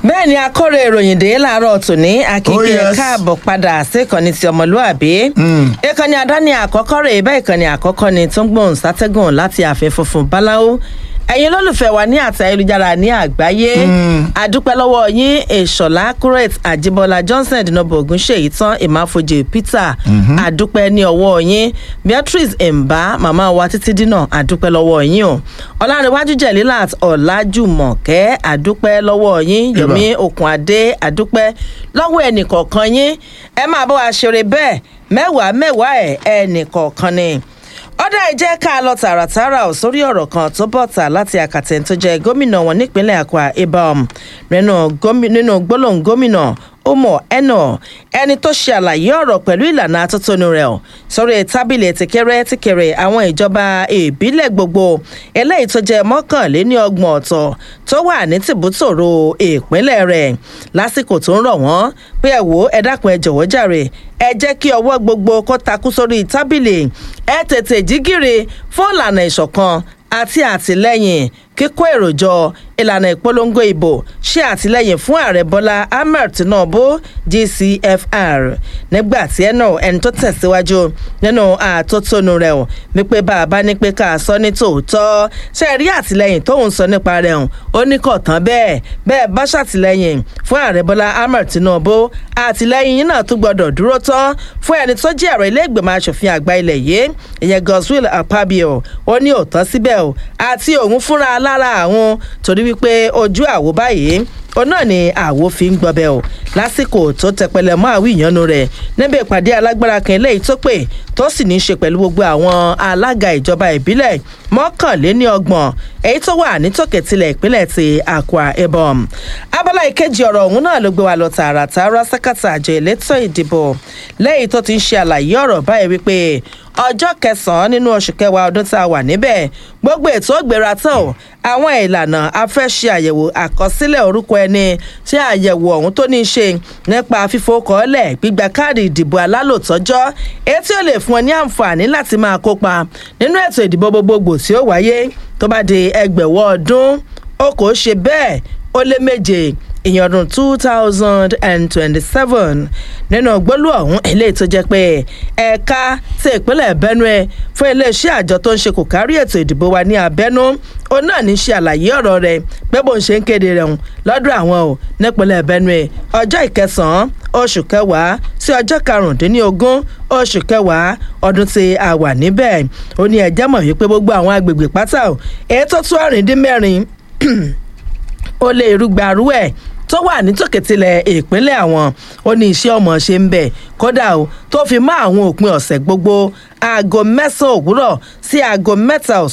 bẹ́ẹ̀ ni akọ́rọ̀ ìròyìn dé láàárọ̀ tòní Oh, akínkè yes. káàbọ̀ padà sí ìkànnì ti ọmọlúàbí. ìkànnì àdáni àkọ́kọ́ rẹ̀ bẹ́ẹ̀ ìkànnì àkọ́kọ́ ni tó ń gbóhùn sátẹ́gùn láti ààfin funfun báláwo ẹ̀yin lólùfẹ́ wa ní àti ayélujára ní àgbáyé àdúpẹ́ lọ́wọ́ yín èṣọ̀lá curate àjíbọ́lá johnson ìdínàbọ̀ ògúnṣèyí tán ìmáfojì peter àdúpẹ́ ní ọwọ́ yín beatrice mba màmá wa títí dínà àdúpẹ́ lọ́wọ́ yín o ọ̀làǹrẹ̀wájú jẹ̀lílàt ọ̀làjùmọ̀kẹ́ àdúpẹ́ lọ́wọ́ yín yomi okunade àdúpẹ́ lọ́wọ́ ẹnìkọ̀ọ̀kan yín ẹ máa bọ́ wa ṣeré bẹ́ẹ̀ mẹ́wàá mẹ́wàá ẹ̀ ẹnìkọ̀ọ̀kan ni ọ̀dà ìjẹ́ ká lọ tààràtààrà ò sórí ọ̀rọ̀ kan tó bọ̀tà láti àkàtẹ̀ tó jẹ́ gómìnà wọn nípínlẹ̀ akwa ibom nínú gómi- nínú gbólóhùn gómìnà ọmọ ẹnà ẹni tó ṣe àlàyé ọ̀rọ̀ pẹ̀lú ìlànà atótónu rẹ̀ ọ̀ sórí tábìlì tìkẹrẹ tìkẹrẹ àwọn ìjọba ìbílẹ̀ gbogbo eléyìí tó jẹ́ mọ́kànléní ọgbọ̀n ọ̀tọ̀ tó wà ní tìbútòrò ìpínlẹ̀ rẹ̀ lásìkò tó ń rọ̀ wọ́n pé ẹ wò ó ẹ dákun ẹ jọ̀wọ́ jàre ẹ jẹ́ kí ọwọ́ gbogbo kó takú sórí tábìlì ẹ tètè jígìrì fún ìlànà ìṣọ̀kan àti àtìlẹ́yìn kíkó èròjọ ìlànà ìpolongo ìbò ṣe àtìlẹ́yìn fún ààrẹ bọ́lá ahmed tinubu gcfr nígbà tí ẹnà ẹni tó tẹ̀síwájú nínú àtótónu rẹ̀ ò wípé bá a bá ní pé ká a sọ ní tòótọ́ ṣe rí àtìlẹ́yìn tóun sọ nípa rẹ̀ ò ó ní kò tán bẹ́ẹ̀ bẹ́ẹ̀ bá ṣàtìlẹ́yìn fún ààrẹ bọ́lá ahmed tinubu àtìlẹ́yìn yín náà tún gbọ́dọ̀ dúró tán fún ẹni tó jẹ́ ààrẹ ilé ìgbìmọ̀ asòfin àgbà ilẹ̀ yìí ìyẹn godswill akpabio ó ní òótọ́ síbẹ̀ o àti òun fúnra lára àwọn torí wípé ojú àwo báyìí òun náà ni àwo fi ń gbọbẹ o lásìkò tó tẹpẹlẹ mọ àwọn ìyanu rẹ níbi ìpàdé alágbára kan eléyìí tó pè tó sì ní í ṣe pẹ̀lú gbogbo àwọn alága ìjọba ìbílẹ̀ mọ́kànléní ọgbọ̀n èyí tó wà nítòkè tilẹ̀ ìpínlẹ̀ ti akwa ibom abala ìkejì ọ̀rọ̀ ọ̀hún náà ló gbé wa lọ tààràtààrà sákàtà àjọ elétò ìdìbò lẹ́yìn tó ti ń ṣe àlàyé ọ̀rọ̀ báyìí wípé ọjọ́ kẹsàn-án nínú oṣù kẹwàá ọdún tá a wà níbẹ̀ gbogbo ètò ògbéra tán o àwọn ìlànà afẹ́ṣe àyẹ̀wò àkọsílẹ̀ orúkọ ẹni tí àyẹ̀wò ọ̀hún tó ní í ṣe nípa fífowókọ́lẹ̀ gbígba káàdì ìdìbò alálòtọ́jọ́ èyí tí ó lè fún ọ ní àǹfààní láti máa kópa nínú ètò ìdìbò gbogbogbò tí ó wáyé tó bá di ẹgbẹ̀wọ́ ọdún ó kò ṣe bẹ́ẹ̀ ó lé méje ìyẹn ọdún two thousand and twenty-seven nínú gbólú ọ̀hún eléyìí tó jẹ́ pé ẹ̀ka ti ìpínlẹ̀ benue fún iléeṣẹ́ àjọ tó ń ṣe kò kárí ètò ìdìbò wa ní abẹ́nú òun náà ní ṣe àlàyé ọ̀rọ̀ rẹ̀ pé bó ń ṣe ń kéde rẹ̀ hùn lọ́dọ̀ àwọn ò nípínlẹ̀ benue ọjọ́ ìkẹsàn-án oṣù kẹwàá sí ọjọ́ karùndínlógún oṣù kẹwàá ọdún tí a wà níbẹ̀ ó ní ẹjẹ́ mọ̀ wípé gbogbo àwọn agbègbè pátá ò èyí tó tún ọ̀rìndínmẹ́rin ó lé irúgbarú ẹ̀ tó wà nítòkè tilẹ̀ ìpínlẹ̀ àwọn ó ní iṣẹ́ ọmọ ṣe ń bẹ̀ kódà o tó fi mọ́ àwọn òpin ọ̀sẹ̀ gbogbo aago mẹ́sàn-án òwúrọ̀ sí aago mẹ́ta ọ̀sán